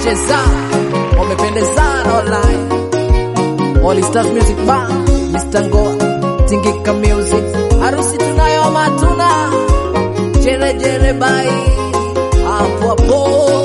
cheza wamependezana online All Stars Music Band Mr. Ngoa Tingika Music harusi tunayo matuna jere jere bai hapo hapo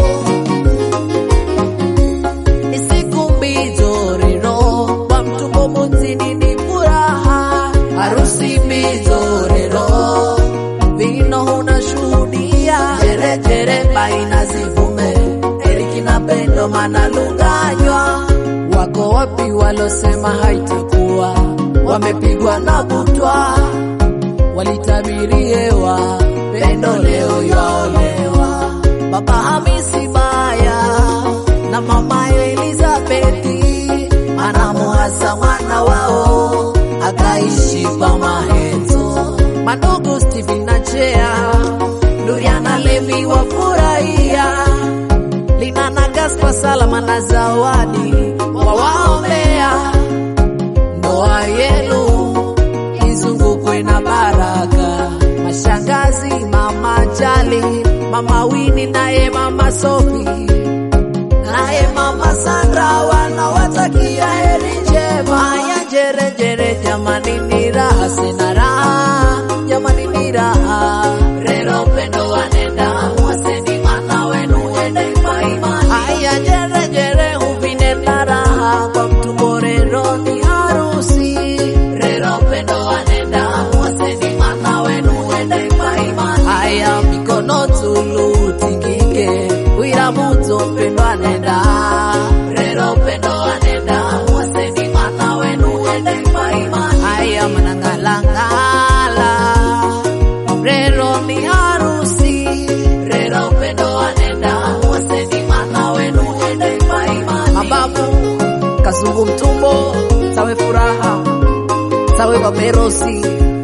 ni siku mbizoriro kwa mtumbo muzini ni furaha harusi mbizoriro vino unashuhudia jere jere bai na zivume Eriki na Pendo manalunganywa wako wapi walosema haitakuwa wamepigwa na butwa walitabiriewa Pendo leo yaolewa baba Hamisi Baya na mama Elizabethi anamuhasa mwana wao akaishi pa mahenzo mandugu Steven na Chea Duriana Levi wafurahia Lina na Gaspar Salama na Zawadi wawaombea ndoa yenu izungukwe na baraka. Mashangazi mama Jali, mama Wini naye mama Sofi naye mama Sandra wanawatakia heri njema. Haya jere jere, jamani ni raha, sina raha jamani ni raha. Rero pendo wanenda mwaseni mana wenu wende imani. Haya jere jere, upinde na raha kwa mtumbo, rero ni harusi. Rero pendo wanenda mwaseni mana wenu wende imani. Haya mikono tulu tingike, wira muto pendo anenda. Rero pendo anenda mwaseni mana wenu wende imani. Haya manangalangala rero ni harusi rero pendo anenda mwaseni mana wenu wende imani. Mababu kazungu mtumbo sawe furaha sawe baberosi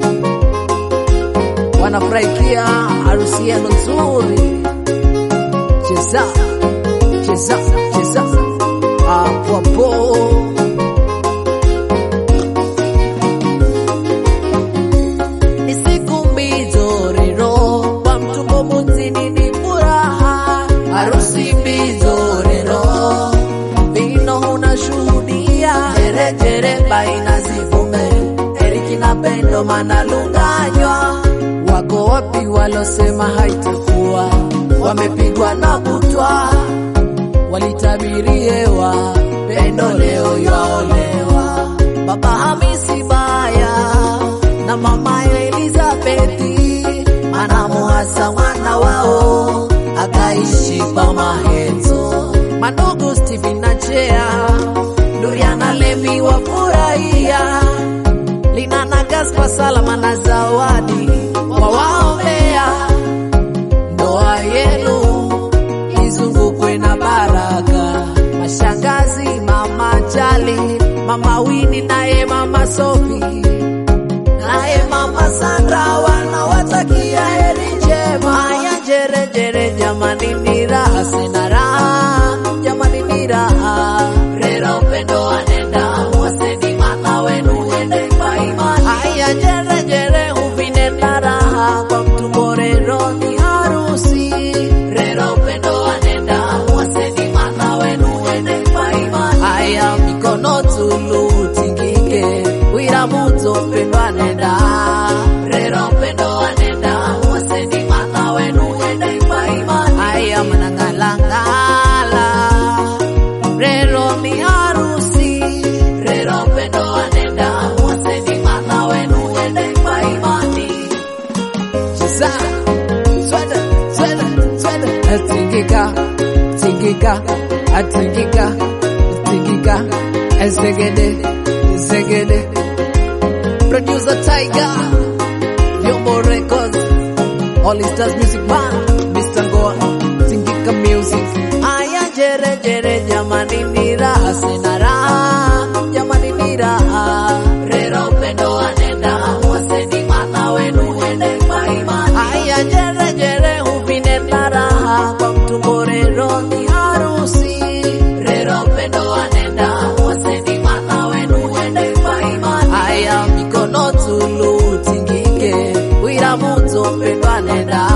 wanafurahikia harusi yenu nzuri. Cheza cheza cheza hapo hapo. Ni siku mbizoriro kwa mtumbo muzini ni furaha, harusi mbizoriro vino unashuhudia jere jere baina zivume Eriki na Pendo manalunganywa wako wapi walosema haitakuwa wamepigwa na butwa walitabiriewa Pendo leo yaolewa baba Hamisi Baya na mama Elizabethi anamuhasa mwana wao akaishi pa mahenzo mandugu Steven na Chea Duriana Levi wafurahia Lina na Gaspar Salama na Zawadi wawaombea ndoa yenu izungukwe na baraka. Mashangazi mama Jali, mama Wini naye mama Sofi naye mama Sandra wanawatakia heri njema. Haya jere jere, jamani ni raha, sina raha jamani ni raha. Rero pendo anenda mwaseni mana wenu wende imani. Haya jere jere, upinde na raha kwa mtumbo, rero ni harusi. Rero pendo anenda mwaseni mana wenu wende imani. Haya mikono tulu tingike, wira muto pendo anenda. Rero pendo anenda mwaseni mana wenu wende imani. Haya manangalangala rero ni harusi rero pendo anenda mwaseni mana wenu wende imani cheza sweda sweda sweda tingika tingika atingika tingika ezegede ezegede producer Tiger Yombo Records All Stars Music Band Mr. Ngoa Tingika Music Aya jere jere jamani ni raha sina raha jamani ni raha Rero pendo anenda mwaseni mana wenu wende imani Aya jere jere upinde na raha kwa mtumbo rero ni harusi Rero pendo anenda mwaseni mana wenu wende imani Aya mikono tulu tingike wira muto pendo anenda